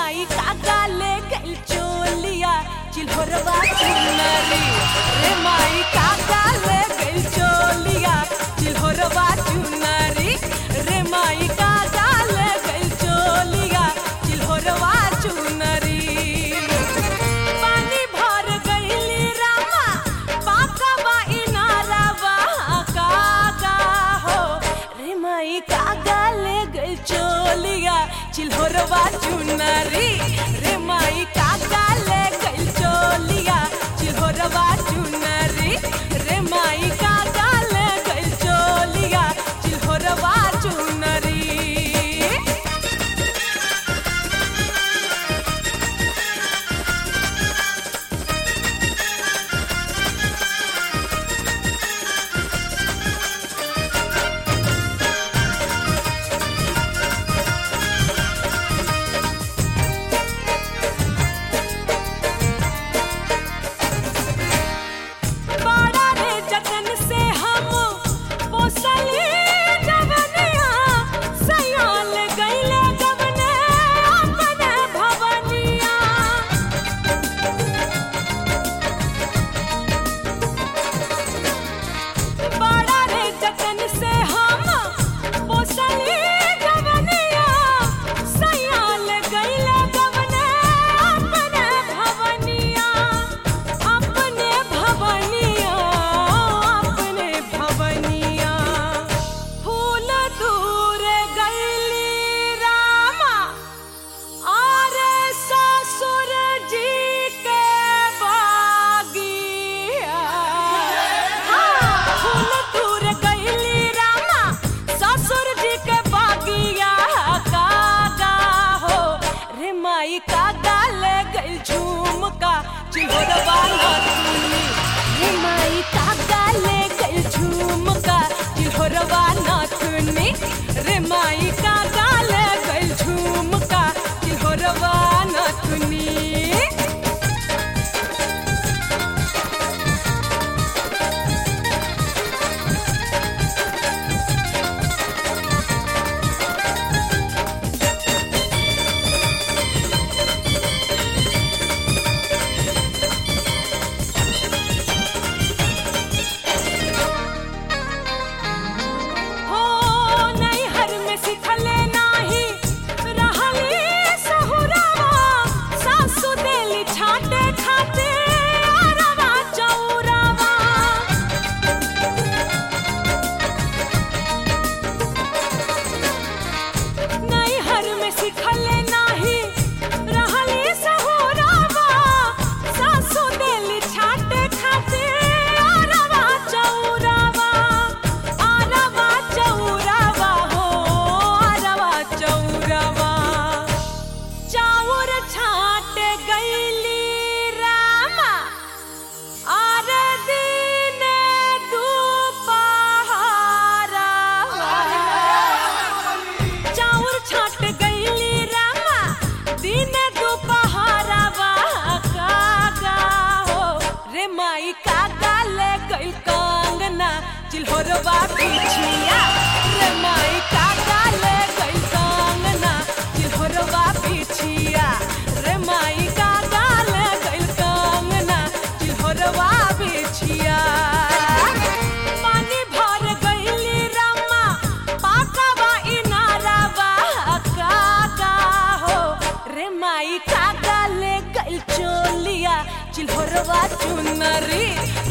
माई काका ले गइल चोलिया चिल्होरवा चुनरी रे माई काका ले गइल चोलिया चिल्होरवा चुनरी रे माई काका ले गइल चोलिया चिल्होरवा चुनरी पानी भर गइली रामा पाकवा इनारवा काका हो रे माई काका ले गइल चोलिया चिल्होरवा चुनरी रे माई काका ले गइल चोलिया चिल्होरवा चुनरी रे माई काका ले गइल चोलिया चिल्होरवा चुनरी बड़ा रे जतन से हम पोसली जवनिया सयाल गइले गवने अपने भवनिया बड़ा रे जतन से हम पोसली जवनिया सयाल गइले गवने अपने भवनिया अपने भवनिया अपने भवनिया फूल दूर गइली रामा और ससुर जी के बागिया फूल दूर गइली रामा ससुर जी के बागिया कागा हो रे माई कागा ले गइल झुमका चिल्होरवा नथुनी रे माई कागा ले गइल झुमका चिल्होरवा नथुनी रे माई कागा ले गइल झुमका चिल्होरवा नथुनी हो नैहर में सिखले नाही रहली सहुरावा सासु देली छाटे खाते अरवा चौरावा नैहर में सिखले नाही रहली सहुरावा सासु देली छाटे खाते अरवा चौरावा अरवा चौरावा हो अरवा चौरावा चाउर छाट गइली रामा आर दिन दुपहरावा चाउर छाट गइली रामा दिन दुपहरावा कागा हो रे माई कागा ले गइल कंगना चिल्होरवा पिछिया रे माई कागा ले गइल कंगना चिल्होरवा पिछिया रे माई कागा ले गइल कंगना चिल्होरवा पिछिया पानी भर गइली रामा पाकवा इनारवा कागा हो रे माई कागा ले गइल चोलिया चिल्होरवा चुनरी